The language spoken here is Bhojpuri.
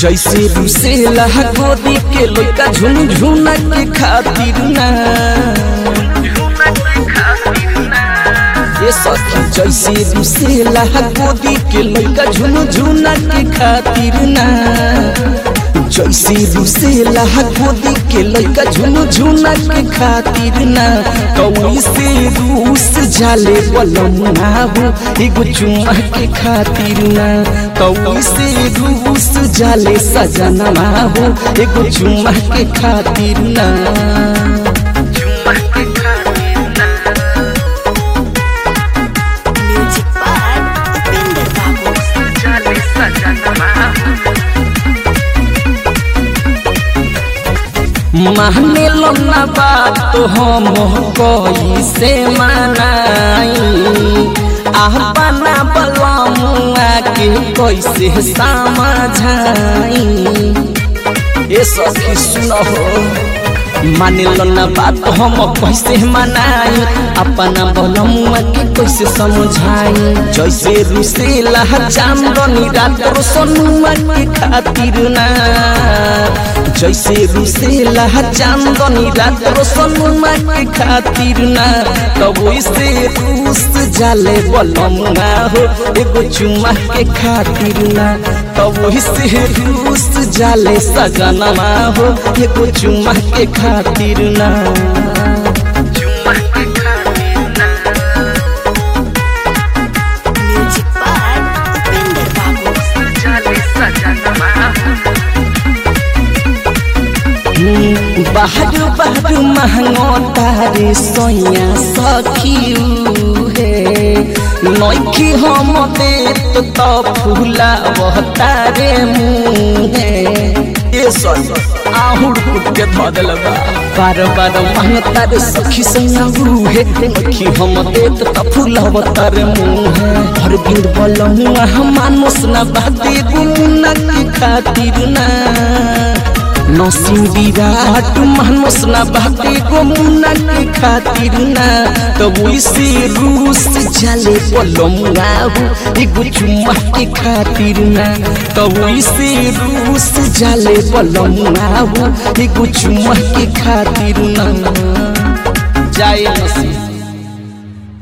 जैसे रुसेला गोदी के लइका झुनझुना के खातिर ना ये सखी जैसे रुसेला गोदी के लइका झुनझुना के खातिर ना जैसे रुसेला गोदी के लइका झुनझुना के खातिर ना कौई से रूस जाले बलमुना हो एगो चुम्मा के खातिर ना कौई से रूस जाले सजनवा हो एगो चुम्मा के खातिर ना Music by Upinder Babu. माने लो ना बात तो हम कोई से मनाई अपना बलमुआ के कैसे समझाई ये सखी सुनो माने लो ना बात हम कैसे मनाई अपना बलमुआ के कैसे समझाई जैसे रुसेला चांदनी रात सोनुआ के खातिर ना जैसे रुसेला चांदनी रात सोनुआ के खातिर ना तब से रूस जाले बलमुआ हो एगो चुम्मा के खातिर ना तब से रूस जाले सजनमा हो एगो चुम्मा के खातिर ना Music by Upinder Babu. बाहर बाहर महंगो तारे सोया सखियू हे नौखी हम देत तो फूला वह तारे मुँहे ये सर आहुर फुट के धो देलबा बार बार महंग तारे सखी सोया हे नौखी हम देत तो फूला वह तारे मुँहे हर बिंद बलमुआ हम मानुस ना बाते गुमुना के खातिर ना नसीम विराट मानस ना बाते गो मुन्ना के खातिर ना तब से रूस जाले बलमुआ हो एगो चुम्मा के खातिर ना तब से रूस जाले बलमुआ हो एगो चुम्मा के खातिर ना जाए नसीम